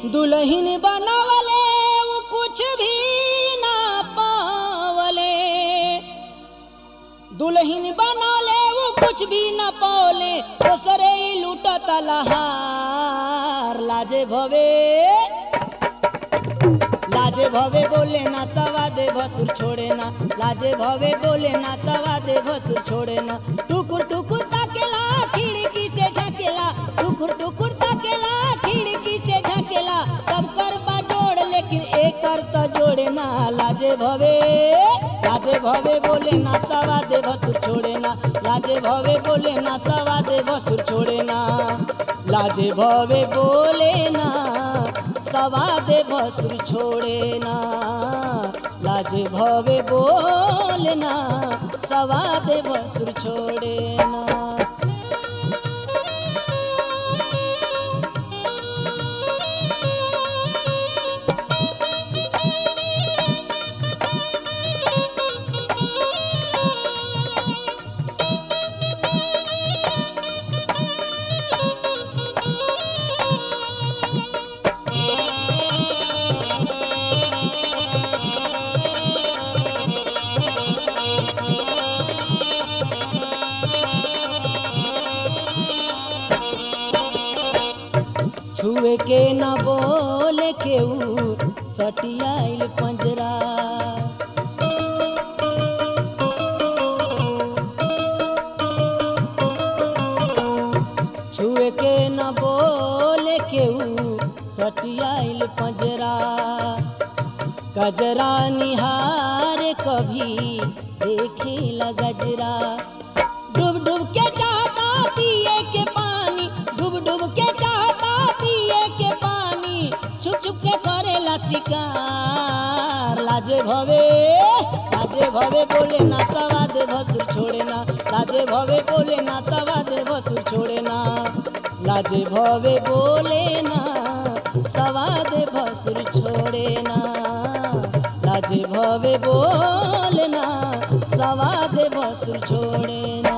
दुल्हन बनवले वो कुछ भी ना पावले दुल्हन बनवले वो कुछ भी न पावले दोसरे ही लूटत लहार लाजे भवे लाजे भवे बोले ना सवा दे भसुर छोड़े ना लाजे भवे बोले ना सवा दे भसुर छोड़े ना टुकुर टुकुर ताकेला खिड़की से झकेला टुकुर टुकुर ताकेला खिड़की से झकेला सब कर बा जोड़ लेकिन एक कर तो जोड़े ना लाजे भवे लाजे भवे बोले ना सवा दे भसुर छोड़े ना लाजे भवे बोले ना सवा दे भसुर छोड़े ना लाजे भवे बोले ना सवा दे भसुर छोड़े ना लाजे भवे बोले ना सवा दे भसुर छोड़े ना छुए के न बोले केहू सटियाइल पंजरा छुए के न बोले केहू सटियाइल पंजरा गजरा निहार कभी देखे गजरा डूब डूब के चाहता पिए के पानी डूब डूब के चाहता पिए के पानी छुप छुप के करेला शिकार लाजे भवे लाजे भवे बोले ना सवाद भसुर छोड़े ना लाजे भवे बोले ना सवाद भसुर छोड़े ना लाजे भवे बोले ना सवाद भसुर छोड़े ना लाजे भवे बोले ना सवाद भसुर छोड़े ना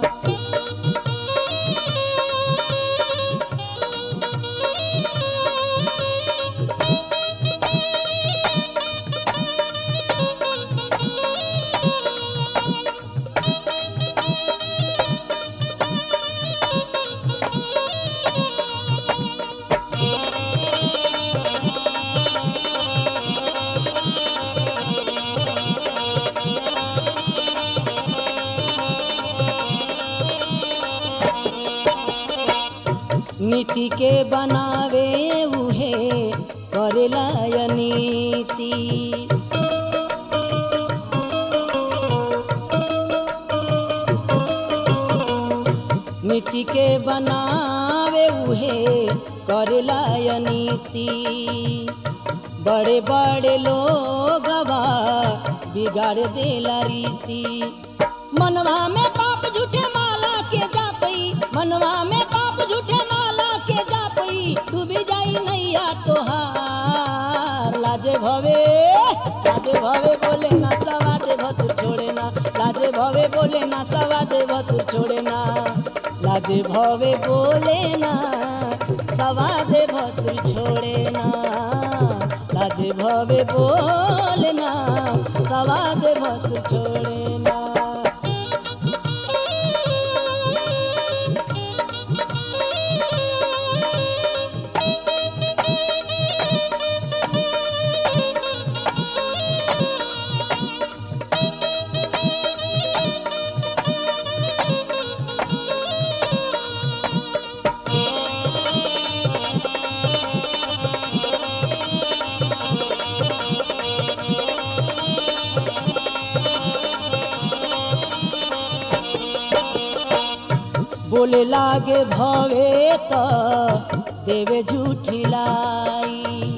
नीति के बनावे उहे करेला या नीति नीति के बनावे उहे करेला या नीति बड़े बड़े लोग बिगाड़ देला रीति मनवा में पाप झूठे माला के जापई मनवा में पाप झूठे माला के जापई डूबी जाई नैया तोहार लाजे भवे लाजे भवे बोले ना सवा दे भसुर छोड़े ना लाजे भवे बोले ना सवा दे भसुर छोड़े ना लाजे भवे बोले ना सवा दे भसुर छोड़े ना लाजे भवे बोले ना सवा दे भसुर छोड़े ना बोले लागे भवे त देवे झूठी लाई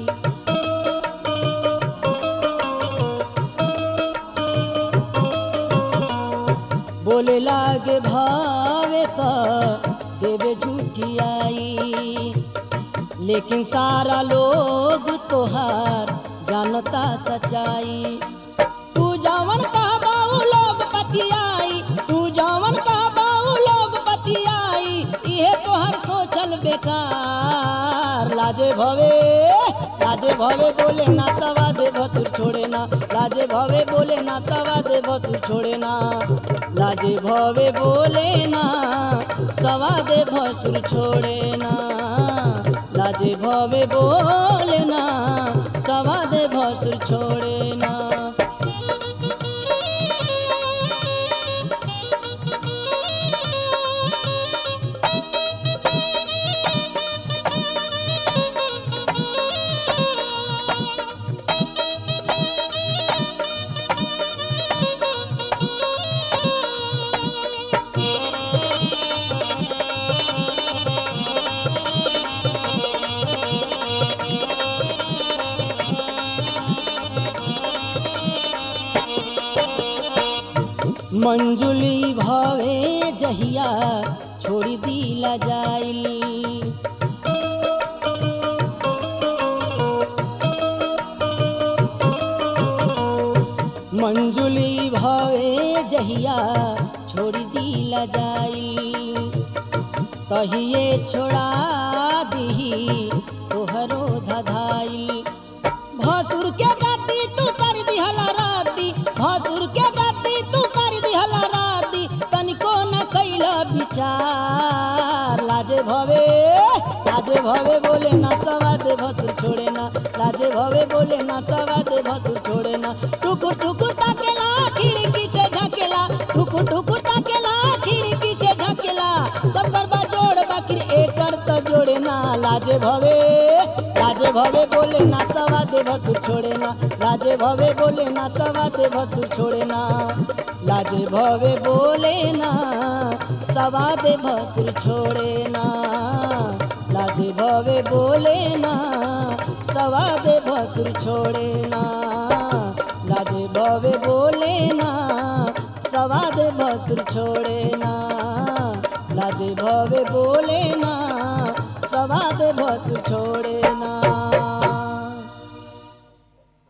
बोले लागे भावे त देवे झूठी आई लेकिन सारा लोग तोहार जानता सच्चाई तू जवन का बाऊ लोग पतियाई तू जवन का बाऊ लोग पतियाई इहे तोहर सोचल बेकार विचार लाजे भवे लाजे भवे बोले ना सवाद भसुर छोड़े ना लाजे भवे बोले ना सवाद भसुर छोड़े ना लाजे भवे बोले ना सवाद भसुर छोड़े ना लाजे भवे बोले ना सवाद भसुर छोड़े ना मंजुली भवे जहिया छोड़ी दिला जाइल मंजुली भवे जहिया छोड़ी दिला जाइल तहिए छोड़ा दिही तोहरो धधाइल भसुर के गाती तू कर दिहला राती भसुर के गाती तू कर दिहला राती तनिको न कैला विचार लाजे भवे लाजे भवे बोले ना सवाद भसुर छोड़े ना लाजे भवे बोले ना सवाद भसुर छोड़े ना टुकुर टुकुर ताकेला खिड़की से झकेला टुकुर टुकुर ताकेला खिड़की से झकेला सब गरबा जोड़ बाकी एकर तो जोड़े ना लाजे भवे लाजे भवे बोले ना सवा दे भसुर छोड़े ना लाजे भवे बोले ना सवा दे भसुर छोड़े ना लाजे भवे बोले ना सवा दे भसुर छोड़े ना लाजे भवे बोले ना सवा दे भसुर छोड़े ना लाजे भवे बोले ना सवा दे भसुर छोड़े ना लाजे भवे बोले ना सवा दे भसुर छोड़े